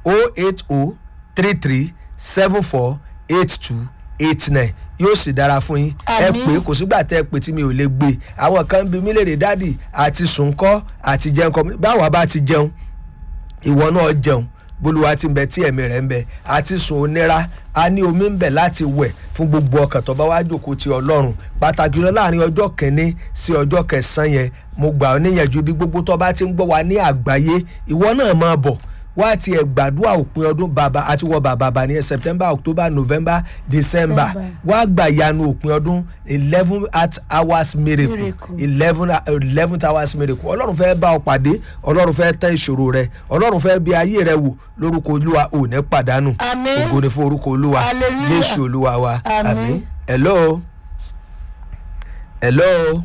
o eight o three three seven four eight two eight nine yóò sì dára fún yín ẹ Àmín. pé kò sígbà tẹ ẹ pé tí mi ò lè gbé àwọn kan bí mi lè rè dádì àti sùnkọ́ àti jẹun kọ́ báwa bá ti jẹun ìwọ náà jẹun bolúwa ti ń bẹ tí ẹ̀mí rẹ̀ ń bẹ àti sùn onira a ní omi ń bẹ láti wẹ̀ fún gbogbo ọkàn tó bá wá jòkó ti ọlọ́run pàtàkì lọ láàrin ọjọ́ kẹ́ni sí ọjọ́ kẹsàn-án yẹn mo gbà ọ́ níyànjú bí gbogbo tó bá ti ń gbọ́ wa ní àgbáyé ìwọ náà máa bọ̀ wá ti ẹ̀ gbàdúrà òpin ọdún bàbá àti wọ bàbá bá ní september october november december December. wá gbà yanu òpin ọdún eleven at hours miracle Miracle. eleven eleven hours miracle ọlọ́run fẹ́ bá ọ pàdé ọlọ́run fẹ́ tán ìṣòro rẹ ọlọ́run fẹ́ bí ayé rẹ wò lórúkọ olúwa ò ní pàdánù Àmín. ògo ni fún orúkọ olúwa Hallelujah. jésù olúwa wa Àmín. àmín hello hello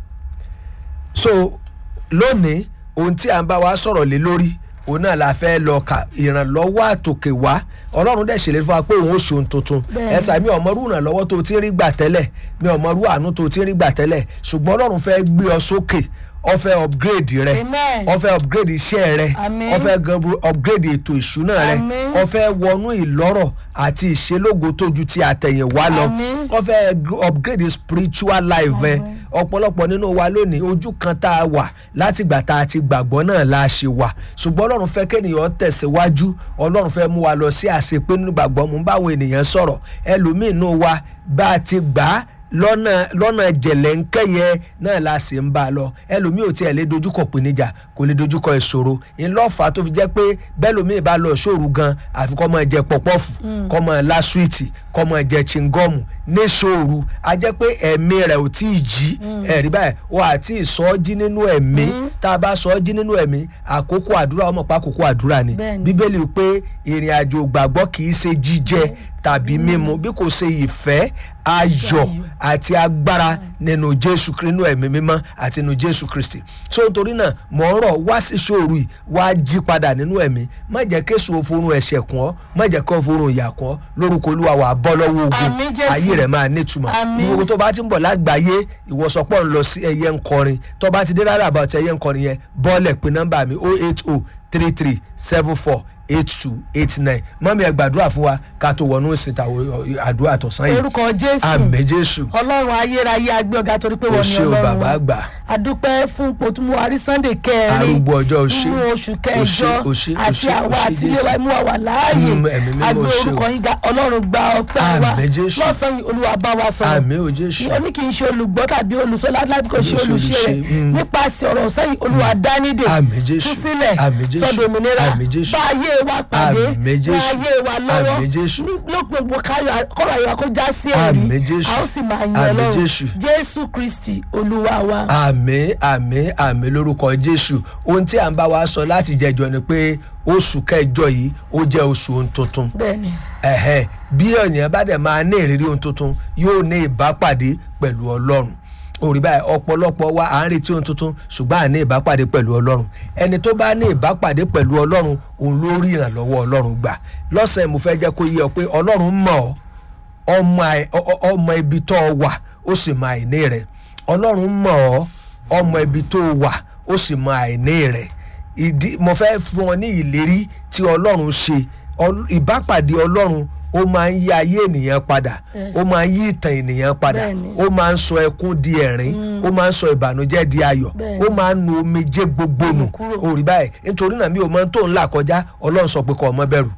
so lónìí ohun tí à ń bá wa sọ̀rọ̀ lé lórí òun náà la fẹ́ lọ ka ìrànlọ́wọ́ àtòkè wá ọlọ́run dẹ̀ ṣèlérí fún wa pé òun ó ṣe ohun tuntun Bẹ́ẹ̀ni. ẹ̀sà mi ọ̀mọ́rú ìrànlọ́wọ́ tó ti ń rí gbà tẹ́lẹ̀ mi ọ̀mọ́rú àánú tó ti ń rí gbà tẹ́lẹ̀ ṣùgbọ́n ọlọ́run fẹ́ gbé ọ sókè ó fẹ́ upgrade rẹ Amen. ó fẹ́ upgrade iṣẹ́ rẹ Àmín. ó fẹ́ gan- upgrade ètò ìṣúná rẹ Àmín. ó fẹ́ wọnú ìlọ́rọ̀ àti ìṣelógo tójú ti àtẹ̀yìnwá lọ Àmín. ó fẹ́ g- upgrade spiritual life ẹ ọ̀pọ̀lọpọ̀ nínú wa lónìí ojú kan tá a wà látìgbà tá a ti gbàgbọ́ náà la ṣe wà ṣùgbọ́n ọlọ́run fẹ́ kéèyàn tẹ̀síwájú ọlọ́run fẹ́ mú wa lọ sí àṣepé nínú gbàgbọ́ mú báwọn ènìyàn sọ̀rọ̀ ẹlòmíín nù wa bá a ti gbà á lọ́nà lọ́nà jẹ̀lẹ́ńkẹ́yẹ náà la sì ń bá a lọ ẹlòmíì ò tiẹ̀ lè dojúkọ pèníjà kò lè dojúkọ ìṣòro ńlọ́fà tó fi jẹ́ pé bẹ́lòmíì bá lọ ṣòro gan àfi kọ́ máa jẹ pọ̀pọ́fù kọ́ máa lá súwìtì kọ́ máa jẹ chingọ́ọ̀mù ní ṣòro a jẹ́ pé ẹ̀mí rẹ̀ ò tí ì jí ẹ̀rí báyìí o àti ìsọjí nínú ẹ̀mí tá a bá sọjí nínú ẹ̀mí àkókò àdúrà ọmọ pa àkókò àdúrà ni Bẹ́ẹ̀ni. bíbélì pé ìrìn àjò gbàgbọ́ kì í ṣe jíjẹ tàbí mímu bí kò ṣe ìfẹ́ ayọ̀ àti agbára nínú jésù Krí- nínú ẹ̀mí mímọ́ àti nínú jésù kristi so nítorí náà mọ̀ ń rọ̀ wá sí ṣòro yìí wá jí padà nínú ẹ̀mí má jẹ́ kéṣù òforun ẹ̀ṣẹ̀ kún ọ́ má jẹ́ kó òforun ìyà kún ọ́ lórúkọ olúwa wà bọ́ lọ́wọ́ ogun Àmín, Jésù. ayé rẹ̀ máa nítumọ̀ Àmín. gbogbo tó bá ti ń bọ̀ lágbàáyé ìwọ̀sọ̀pọ̀ ń lọ sí ẹyẹ ń kọrin tó bá ti dé rárá àbàtì ẹyẹ ń kọrin yẹn bọ́ọ̀lẹ̀ pé nọ́mbà mi oh eight oh three three seven four eight two eight nine mọ́mí ẹ gbàdúrà fún wa ká tó wọnú ìsìta àdúrà tọ̀sán yìí orúkọ jésù àmì jésù ọlọ́run ayérayé agbé ọ̀gá torí pé o wọ́n ní ṣe o ọlọ́run bàbá wa. àgbà adúpẹ́ fún pòtúmù àrí sunday kẹrin arúgbó ọjọ́ o ṣe nínú oṣù kẹjọ o ṣe o àti ṣe o àwa ṣe àti ilé wa jésù mú wa wà láàyè Mm, ẹ̀mí mímọ́ agbé ṣe o. orúkọ yín ga ọlọ́run gba ọpẹ́ wa Àmín, Jésù. lọ́sàn-án yìí olúwa bá wa sọ̀rọ̀ àmì o jésù ó ní kì í ṣe olùgbọ́ tàbí olùsọ́lá láti kò ṣe Olùṣe, olùṣe rẹ̀ olùṣe, mm. nípasẹ̀ ọ̀rọ̀ sẹ́yìn olúwa dánidè Àmín, Jésù. tú sílẹ̀ Àmín, Jésù. sọ́dọ̀ òmìnira Àmín, Jésù. bá ayé wa pàdé Àmín, Jésù. bá ayé wa lọ́wọ́ Àmín, Jésù. ní lópin gbogbo káyọ̀ kọ́rọ̀ ayé wa kó já sí ẹ̀rí Àmín, Jésù. a ó sì máa yan Àmín, ọlọ́run Jésù. jésù kristi olúwa wa. àmì àmì àmì lórúkọ jésù ohun tí à ń bá wa sọ láti jẹjọ ni pé oṣù kẹjọ yìí ó jẹ oṣù ohun tuntun bẹ́ẹ̀ni ẹ̀hẹ́ bí ènìyàn bá dẹ̀ máa ní ìrírí ohun tuntun yóò ní ìbápàdé pẹ̀lú ọlọ́run òrì báyìí ọ̀pọ̀lọpọ̀ wa à ń retí ohun tuntun ṣùgbọ́n à ní ìbápàdé pẹ̀lú ọlọ́run ẹni tó bá ní ìbápàdé pẹ̀lú ọlọ́run òun ló rí ìrànlọ́wọ́ ọlọ́run gbà lọ́sẹ̀ mo fẹ́ jẹ́ kó yé ọ pé ọlọ́run mọ̀ ọ́ ọmọ àì- ọ- ọ- ọmọ ibi tó o wà ó sì mọ àìní rẹ ọlọ́run mọ̀ ọ́ ọmọ ibi tó o wà ó sì mọ àìní rẹ ìdí mo fẹ́ fún ọ ní ìlérí tí ọlọ́run ṣe Ọl- ìbápàdé ọlọ́run ó máa ń yí ayé ènìyàn padà Yes. ó máa ń yí ìtàn ènìyàn padà Bẹ́ẹ̀ni. ó máa ń sọ ẹkún di ẹ̀rín ó máa ń sọ ìbànújẹ́ di ayọ̀ Bẹ́ẹ̀ni. ó máa ń nu omijé gbogbo nù kúrò. òrì báyìí nítorí náà mi ò mọ tó ń là kọjá ọlọ́run sọ pé kó o má bẹ̀rù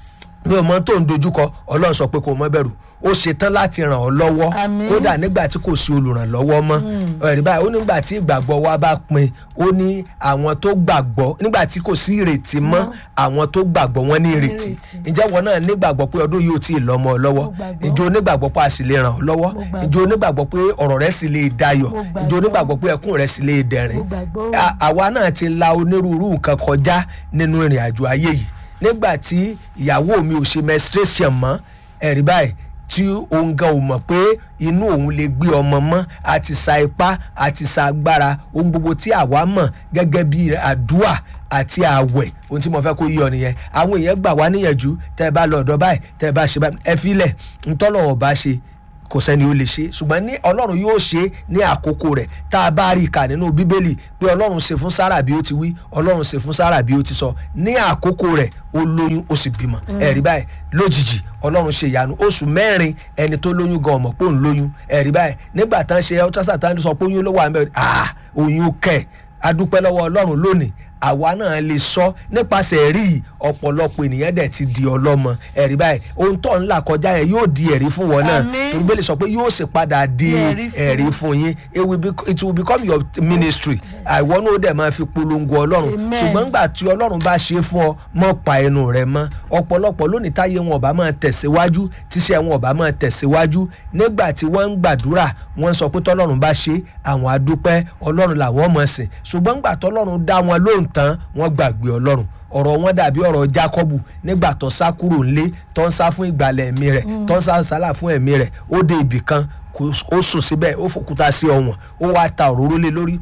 mi ò mọ tó ń dojúkọ ọlọ́run sọ pé kó o má bẹ̀rù ó ṣetán láti ràn ọ́ lọ́wọ́ Àmín. kódà nígbà tí kò sí olùrànlọ́wọ́ mọ́ ẹ̀rí báyìí ó nígbà tí ìgbàgbọ́ wa bá pin ó ní àwọn tó gbàgbọ́ nígbà tí kò sí ìrètí mọ́ àwọn tó gbàgbọ́ wọn ní ìrètí Ìrètí. ǹjẹ́ wọn náà nígbàgbọ́ pé ọdún yìí ò tí ì lọ́mọ ọ lọ́wọ́ Mo gbàgbọ́. ǹjẹ́ onígbàgbọ́ pé a sì lè ràn ọ́ lọ́wọ́ Mo gbàgbọ́. ǹjẹ́ onígbàgbọ́ pé ọ̀rọ̀ rẹ sì lè dayọ̀ Mo gbàgbọ́. ǹjẹ́ onígbàgbọ́ pé ẹkún rẹ sì lè dẹ̀rín Mo gbàgbọ́. À- àwa náà ti la onírúurú nǹkan kọjá nínú ìrìn àjò ayé yìí nígbà tí ìyàwó mi ò ṣe menstruation mọ́ ẹ̀rí báyìí tí òun gan ò mọ̀ pé inú òun lè gbé ọmọ mọ́ àti sa ipá àti sa agbára ohun gbogbo tí àwa mọ̀ gẹ́gẹ́ bí àdúà àti àwẹ̀ ohun tí mo fẹ́ kó yí ọ nìyẹn àwọn èèyàn gbà wá níyànjú tẹ́ ẹ bá lọ ọ̀dọ̀ báyìí tẹ́ ẹ bá ṣe báyìí ẹ filẹ̀ ntọ́lọ̀ ọ̀bá ṣe kò sẹ́ni ó lè ṣe ṣùgbọ́n ní ọlọ́run yóò ṣe ní àkókò rẹ̀ tá a bá rí i kà nínú bíbélì pé ọlọ́run ṣe fún sára bí ó ti wí ọlọ́run ṣe fún sára bí ó ti sọ ní àkókò rẹ̀ ó lóyún ó sì bímọ ẹ̀rí báyìí lójijì ọlọ́run ṣe ìyanu oṣù mẹ́rin ẹni tó lóyún gan ọmọ pé òun lóyún ẹ̀rí báyìí nígbà tán ṣe ultrasound tán sọ pé oyún ló wà níbẹ̀ ah oyún kẹ̀ adúpẹ́ lọ́wọ́ ọlọ́run lónìí àwa náà lè sọ nípasẹ̀ rí ọ̀pọ̀lọpọ̀ ènìyàn dẹ̀ ti di ọlọ́mọ ẹ̀rí báyìí ohun tó ń là kọjá yẹn yóò di ẹ̀rí fún wọn náà Àmín. torí bẹ́ẹ̀ lè sọ pé yóò sì padà di Ẹ̀rí fún ẹ̀rí fún yín it will, bec- it will become your ministry àìwọ́n náà ó dẹ̀ máa fi polongo ọlọ́run Amen. ṣùgbọ́n gbà tí ọlọ́run bá ṣe fún ọ mọ́ pa ẹnu rẹ mọ́ ọ̀pọ̀lọpọ̀ lónìí táyé wọn ọba máa tẹ̀síwájú tíṣẹ́ wọn ọba máa tẹ̀síwájú nígbà tí wọ́n ń gbàdúrà wọ́n ń sọ pé tọ́lọ́run bá ṣe àwọn adúpẹ́ ọlọ́run làwọn mọ̀ sìn ṣùgbọ́n gbà tọ́lọ́run dá wọn lóhùn tán wọ́n gbàgbé ọlọ́run ọ̀rọ̀ wọn dàbí ọ̀rọ̀ Jákọ́bù nígbà tó sá kúrò ńlé tó ń sá fún ìgbàlẹ̀ ẹ̀mí rẹ̀ tó ń sá sálà fún ẹ̀mí rẹ̀ ó dé ibì kan kò- ó sùn síbẹ̀ ó fòkúta sí ọwọ̀n ó wá ta òróró lé lórí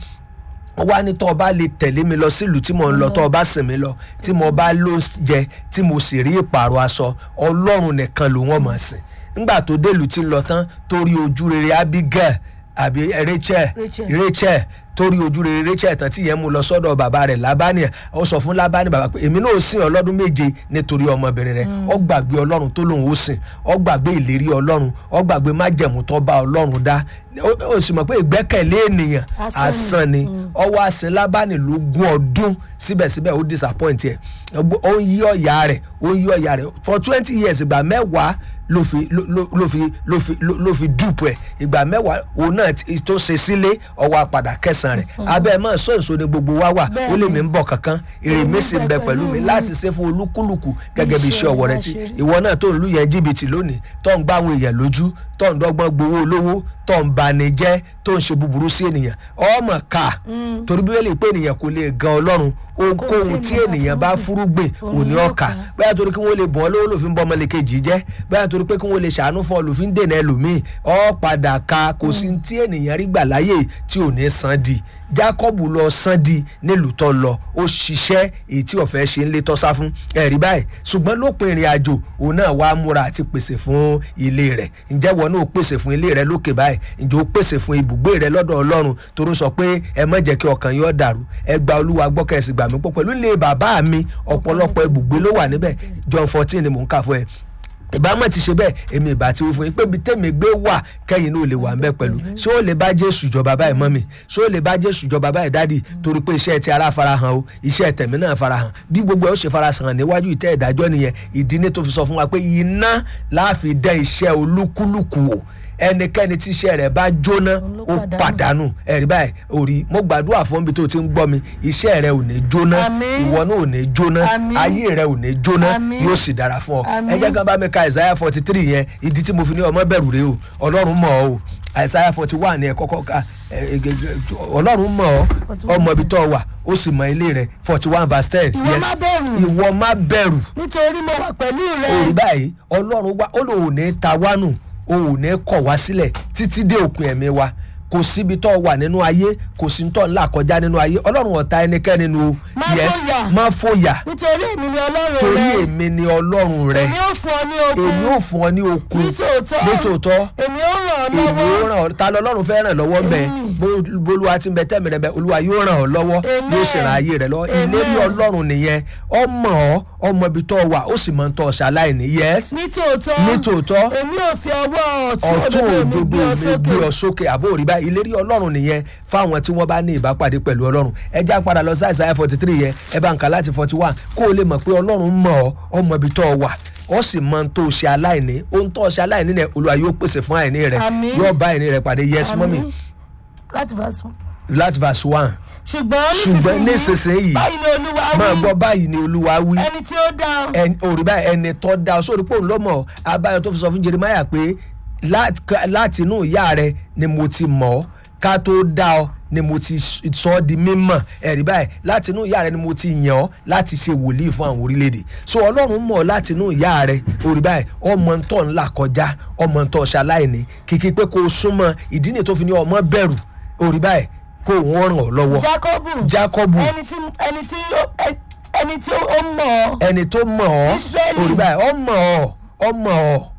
ó wá ní tó o bá lè tẹ̀lé mi lọ sílùú tí mo ń lọ tó o bá sìn mí lọ tí mo bá ló jẹ tí mo sì rí ìpààrọ̀ aṣọ ọlọ́run nìkan ló wọ́n mọ̀ sìn ńgbà tó délùú tí ń lọ tán torí ojú rere Abigail àbí Rachel Rachel. Rachel torí ojú rere Rachel tán tí yẹn mú lọ sọ́dọ̀ bàbá rẹ̀ Lábánì ó sọ fún Lábánì bàbá pé èmi náà ó sìn ọ́ lọ́dún méje nítorí ọmọbìnrin rẹ̀ ó gbàgbé Ọlọ́run tó lòun ó sìn ó gbàgbé ìlérí Ọlọ́run ó gbàgbé májẹ̀mú tó bá Ọlọ́run dá ó ó sì mọ̀ pé ìgbẹ́kẹ̀lé ènìyàn Asán ni. asán ni ọwọ́ àsìn Lábánì lógún ọdún síbẹ̀síbẹ̀ ó disappoint ẹ̀ ó ń yí ọ̀yà rẹ̀ ó ń yí ọ̀yà rẹ̀ for twenty years ìgbà mẹ́wàá ló fi ló ló- ló fi ló fi ló ló fi dùpù ẹ̀ ìgbà mẹ́wàá òun náà ti- tó ṣe sílé ọwọ́ apàdà kẹsàn-án rẹ̀ abẹ́ mọ́ sọ èso ni gbogbo wa wà ó lè mí ń bọ̀ kankan èrè mi sì ń bẹ pẹ̀lú mi láti ṣe fún olúkúlùkù gẹ́gẹ́ bí iṣẹ́ ọwọ́ rẹ ti ìwọ náà tó ń lù yẹn jìbìtì lónìí tó ń gbá àwọn èèyàn lójú tó ń dọ́gbọ́n gbowó olówó tó ń bani jẹ́ tó ń ṣe búburú sí ènìyàn ọmọ ká torí bíbélì pé ènìyàn kò lè gan ọlọ́run ohunkóhun tí ènìyàn bá fúrúgbìn òní ọkà bẹ́ẹ̀ torí kí wọ́n lè bọ́ lówó lòfin bọ́ ọmọlẹ́kejì jẹ́ bẹ́ẹ̀ torí pé kí wọ́n lè ṣàánú fún ọ lòfin dènà ẹlòmíì ọ padà ka kò sí tí ènìyàn rí gbà láyè tí ò ní san di Jákọ́bù lọ san di nílùú tó lọ ó ṣiṣẹ́ èyí tí ọ̀fẹ́ ṣe ń lé tọ́sá fún ẹ̀rí báyìí ṣùgbọ́n lópin ìrìn àjò òun náà wàá múra àti pèsè fún ilé rẹ̀ ǹjẹ́ wọn náà pèsè fún ilé rẹ̀ lókè báyìí ǹjẹ́ ó pèsè fún ibùgbé rẹ̀ lọ́dọ̀ Ọlọ́run torí ó sọ pé ẹ má jẹ́ kí ọkàn yóò dàrú ẹ gba Olúwa gbọ́ kẹ́sì gbà mí pọ̀ pẹ̀lú ilé bàbá mi ọ̀pọ̀lọpọ̀ ibùgbé ló wà níbẹ̀ John fourteen ni mò ń kà fún ẹ ìbámu ti ṣe bẹ́ẹ̀ èmi ìbá ti wí fún yín pé ibi tèmi gbé wà kẹ́yìn náà ò lè wà ńbẹ̀ pẹ̀lú ṣé ó lè bá Jésù jọba báyìí mọ́ mi ṣé ó lè bá Jésù jọba báyìí dádì torí pé iṣẹ́ ti ara farahàn o iṣẹ́ tẹ̀mí náà farahàn bí gbogbo ẹ̀ ó ṣe farahàn níwájú ìtẹ́ ìdájọ́ nìyẹn ìdí ní tó fi sọ fún wa pé iná láàfin dẹ́ iṣẹ́ olúkúlùkù wò ẹnikẹ́ni tí iṣẹ́ rẹ̀ bá jóná ó pàdánù ẹ̀rí báyìí òrí mo gbàdúrà fún ibi tó ti ń gbọ́ mi iṣẹ́ rẹ̀ ò ní jóná Àmín. ìwọ náà ò ní jóná Àmín. ayé rẹ̀ ò ní jóná Àmín. yóò sì dára fún ọ ẹ Àmín. jẹ́ kan bá mi ka Isaiah forty three yẹn ìdí tí mo fi ní ọmọ bẹ̀rù rẹ o ọlọ́run mọ̀ ọ́ o Isaiah forty one ni ẹ kọ́kọ́ ka ẹ, ẹ, ẹ, ọlọ́run mọ̀ ọ́ 41 ọmọ ibi tó wà ó sì mọ ilé rẹ forty one verse ten Ìwọ má bẹ̀rù. ìwọ má bẹ̀rù nítorí mo wà pẹ̀lú òrí rẹ báyìí ọlọ́run wá ó lòun ò ní ta wá nù òun ò ní kọ̀ wá sílẹ̀ títí dé òpin ẹ̀mí wa kò síbi tó wà nínú ayé kò sí tó ńlá kọjá nínú ayé ọlọ́run ọ̀tá ẹnikẹ́ni nu o Má yes fòyà. má fòyà nítorí èmi ni ọlọ́run torí rẹ èmi ni ọlọ́run rẹ èmi ó fún ọ ní okun èmi ò fún ọ ní okun nítòótọ́ nítòótọ́ èmi ó ràn ọ́ èmi ò lọ́wọ́ ràn ọ́ ta lọ́lọ́run fẹ́ ràn lọ́wọ́ mẹ́ bolúwa ti ń bẹ tẹ́mi rẹ bẹ olúwa yóò ràn ọ́ lọ́wọ́ Amen. yóò sì ràn ayé rẹ lọ́wọ́ Amen. ìlérí ọlọ́run nìyẹn ọmọ ọ ọmọ ibi tó wà ó sì máa ń tọ́ ọ ṣaláìní yes nítòótọ́ nítòótọ́ èmi ò fi ọwọ́ ọ̀tún ọ̀tún òdodo gbé ọ mi gbé ọ sókè àbó òrí bá ìlérí ọlọ́run nìyẹn fáwọn tí wọ́n bá ní ìbápàdé pẹ̀lú ọlọ́run ẹ já padà lọ sí àìsàn forty three yẹn ẹ bá ń kà láti forty one kó o lè mọ̀ pé ọlọ́run mọ̀ ọ́ ọmọ ibi tó wà ó sì mọ ohun tó ṣe aláìní ohun tó ṣe aláìní rẹ olúwa yóò pèsè fún àìní rẹ Àmín. yóò bá àìní rẹ pàdé yes mọ́mì Àmín. láti verse one. láti verse one ṣùgbọ́n ṣùgbọ́n nísinsìnyí báyìí ni olúwa máa wí gbọ́ báyìí ni olúwa wí ẹni tí ó dá ọ ẹni òrì báyìí ẹni tó dá ọ sórí pé òun lọ́mọ abáyọ tó fi sọ fún Jeremiah pé "Láti- láti inú ìyá rẹ ni mo ti mọ̀ ọ́ ká tó dá ọ ni mo ti sọ ọ́ di mímọ̀ ẹ̀rí báyìí láti inú ìyá rẹ ni mo ti yàn ọ́ láti ṣe wòlíì fún àwọn orílẹ̀-èdè so ọlọ́run mọ̀ ọ́ láti inú ìyá rẹ òrì báyìí ọmọ ń tọ́ ńlá kọjá ọmọ ń tọ́ ṣaláìní kìkì pé kó o súnmọ́ ìdí nìyí tó fi ní ọmọ bẹ̀rù òrì báyìí kó òun ràn ọ́ lọ́wọ́ Jákọ́bù Jákọ́bù ẹni tí ẹni tí ó- ẹ- ẹni tí ó mọ̀ ọ́ ẹni tó mọ̀ ọ́ Ísírẹ́lì. òrí báyìí ọ mọ̀ ọ́ ọ mọ̀ ọ́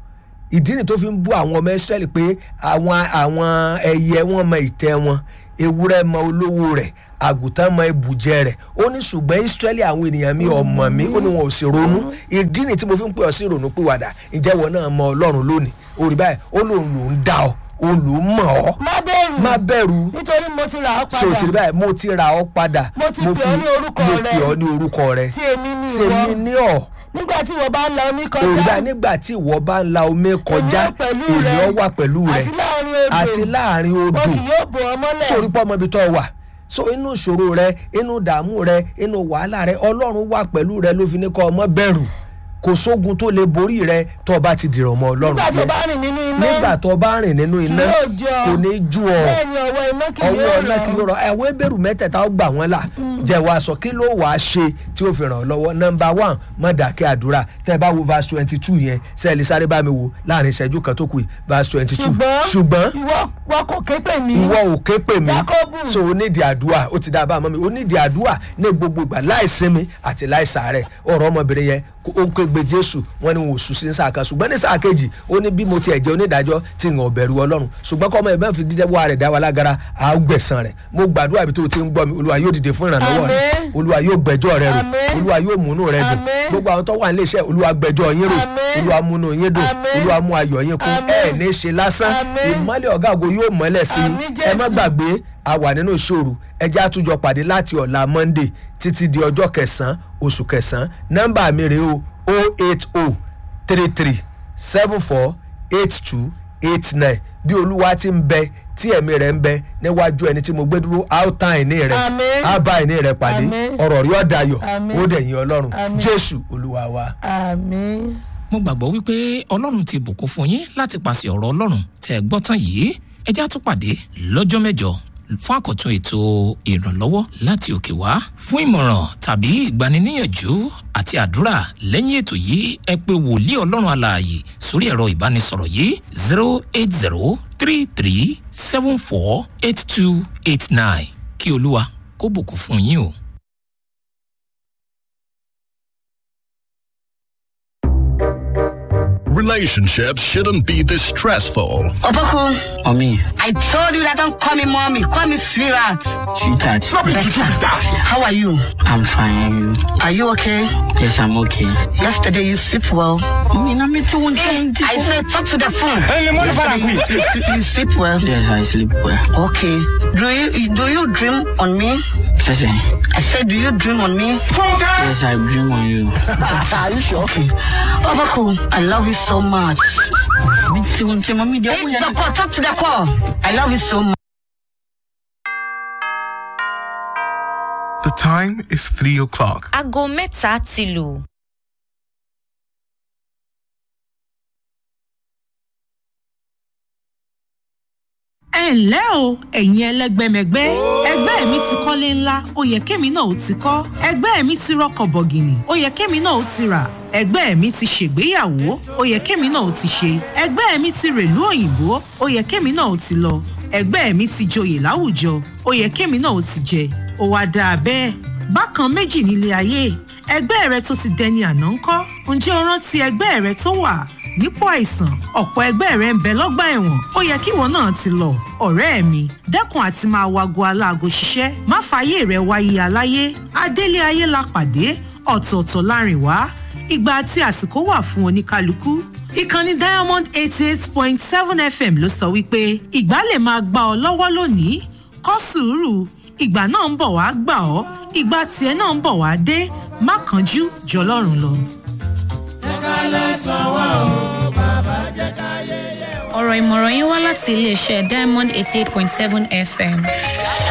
ìdí ni tó fi ń bú àwọn ọmọ israẹli pé àwọn àwọn ẹyẹ wọn mọ ìtẹ́ wọn ewúrẹ́ mọ olówó rẹ̀ àgùntàn mọ ibùjẹ rẹ̀ ó ní ṣùgbọ́n israẹli àwọn ènìyàn mi ọmọ mi ó ní wọn ò sì ronú ìdí ni tí mo fi ń pè ọ sí ìrònú pìwàdà ǹjẹ́ wọn náà mọ ọlọ́run lónìí orí báyìí ó lóun lòún dá ọ òun lòún mọ̀ ọ́ má bẹ̀rù má bẹ̀rù nítorí mo ti rà ọ́ so ti rí padà báyìí mo ti ra ọ padà Mo ti pè ọ́ ní orúkọ mo rẹ. pè ọ ní orúkọ rẹ tí èmi ní tèmi ìwọ ní ọ nígbà tí ìwọ bá ń la omi kọjá òrùba nígbà tí ìwọ bá ń la omi kọjá Èmi ó pẹ̀lú èmi rẹ. ọ wà pẹ̀lú rẹ àti láàrin odò àti láàrin mo odò kì yóò bò ọ́ mọ́lẹ̀ sórí pọ́ ọmọ ibi tó wà so inú ìṣòro rẹ inú ìdààmú rẹ inú wàhálà rẹ ọlọ́run wà pẹ̀lú rẹ ló fi ní kọ́ ọmọ bẹ̀rù kò sógun tó lè borí rẹ tó o bá ti dìrọ̀ mọ́ ọlọ́run nígbà tí o jẹ́. bá rìn nínú iná nígbà tó o bá rìn nínú iná yóò jẹ ọ. kò ní jú ọ bẹ́ẹ̀ ni ọwọ́ iná kì ọwọ́ yóò ọ̀nà kì rọ̀ yóò rọ ẹ̀wọ́ ebèrú mẹ́tẹ̀ẹ̀ta ó gbà wọ́n là jẹ́ wàá sọ kí ló wàá ṣe tí ó fi ràn ọ́ lọ́wọ́ nọmba one mọ̀ dàkẹ́ àdúrà tẹ́ ẹ bá wo verse twenty two yẹn sẹ́ẹ̀lì sáré bá mi wò láàrin ìṣẹ́jú kan tó kù yìí verse twenty two ṣùgbọ́n ṣùgbọ́n ìwọ wọn kò ké pè mí ìwọ ò ké pè mí Jákọ́bù. so o nídìí àdúrà ó ti dá a bá a mọ́ mi o nídìí àdúrà ní gbogbo ìgbà láì sinmi àti láì sàárẹ̀ ọ̀rọ̀ ọmọbìnrin yẹn kó- ó ń ké gbé jésù wọn ni wọn ò sùn sí sáà kan ṣùgbọ́n ní sáà kejì ó ní bí mo tiẹ̀ jẹ́ onídàájọ́ tí ń bẹ̀rù ọlọ́run ṣùgbọ́n kọ́ ọmọ ẹ̀ bẹ́ẹ̀ fi dídẹ́ wá rẹ̀ dá wa lágara à á gbẹ̀sán rẹ̀ mo gbàdúrà bí tó o ti ń gbọ́ mi olúwa yóò dìde fún ìrànlọ́wọ́ rẹ̀ Àmín. olúwa yóò gbẹjọ́ rẹ̀ rò Àmín. olúwa yóò múnú rẹ̀ dùn Àmín. gbogbo àwọn tó wà nílé iṣẹ́ olúwa gbẹjọ́ yín rò Àmín. olúwa múnú yín dùn Àmín. olúwa mú ayọ̀ yín kún Àmín. ẹ̀ ní ṣe lásán Àmín. ìmọ́lẹ̀ ọ̀gá ògo yóò mọ́lẹ̀ sí Àmín, i ẹ má Jésù. gbàgbé a wà nínú ìṣòro ẹjẹ́ àtúnjọ pàdé láti ọ̀la monday títí di ọjọ́ kẹsàn-án oṣù kẹsàn-án nọ́mbà mi rèé o o eight o three three seven four eight two eight nine bí olúwa ti ń bẹ tí ẹ̀mí rẹ̀ ń bẹ níwájú ẹni tí mo gbé dúró a ó tán ìní rẹ̀ Àmín. á bá ìní rẹ̀ pàdé Àmín. ọ̀rọ̀ rí ọ̀dàyọ̀ Àmín. ó dẹ̀yìn ọlọ́run Àmín. jésù olúwa wa. àmín. mo gbàgbọ́ wípé ọlọ́run ti bùkún fún yín láti pàṣẹ ọ̀rọ̀ ọlọ́run tẹ́ ẹ gbọ́ tán yìí ẹ já tún pàdé lọ́jọ́ mẹ́jọ fún àkọ́tún ètò ìrànlọ́wọ́ láti òkè wá fún ìmọ̀ràn tàbí ìgbaniníyànjú àti àdúrà lẹ́yìn ètò yìí ẹ pé wòlíì ọlọ́run alààyè sórí ẹ̀rọ ìbánisọ̀rọ̀ yìí zero eight zero three three seven four eight two eight nine kí olúwa kó bùkún fún yín o. Relationships shouldn't be this stressful. Opoku, Mommy, I told you that don't call me mommy, call me sweetheart. sweetheart, Better. How are you? I'm fine. Are you okay? Yes, I'm okay. Yesterday you sleep well. Mommy, na me too one Hey, thing. I said talk to the phone. Yesterday you, you, sleep- you sleep well. Yes, I sleep well. Okay. Do you do you dream on me? Sese, I said, do you dream on me? yes, I dream on you. Are you sure? Okay. Opoku, I love you so much. Me too one thing, mommy. Hey, the call, talk to the call. I love you so much. The time is 3 o'clock. aago mẹ́ta ti lù. ẹ ǹlẹ́ o ẹ̀yin ẹlẹ́gbẹ́mẹgbẹ́ ẹgbẹ́ mi ti kọ́lé ńlá ó yẹ kémi náà ó ti kọ́ ẹgbẹ́ mi ti rọkọ̀ bọ̀gìnì ó yẹ kémi náà ó ti rà ẹgbẹ́ mi ti ṣègbéyàwó ó yẹ kémi náà ó ti ṣe ẹgbẹ́ mi ti rèlú òyìnbó ó yẹ kémi náà ó ti lọ ẹgbẹ́ mi ti joyè láwùjọ ó yẹ kémi náà ó ti jẹ ó wá dáa bẹ́ẹ̀ bákan méjì nílé ayé ẹgbẹ́ rẹ tó ti dẹni àná ńkọ́ ǹjẹ́ o rántí ẹgbẹ́ rẹ tó wà nípò àìsàn ọ̀pọ̀ ẹgbẹ́ rẹ ń bẹ lọ́gbà ẹ̀wọ̀n ó yẹ kíwọ náà ti lọ ọ̀rẹ́ mi dẹ́kun àti máa wago aláago ṣiṣẹ́ má fààyè rẹ wáyé aláyé adélé ayé la pàdé ọ̀tọ̀ọ̀tọ̀ láàrin wá ìgbà àti àsìkò wà fún oníkálukú ìkànnì diamond eighty eight point seven fm ló sọ wípé ìgbà lè máa gbà ọ lọ́wọ́ lónìí kọ́ sùúrù ìgbà náà ń bọ̀ wá gbà ọ́ ìgbà tiẹ̀ náà ń bọ̀ wá dé má kánjú jọlọ́run lọ. ọ̀rọ̀ ìmọ̀ràn yín wá láti iléeṣẹ́ diamond eighty eight point seven fm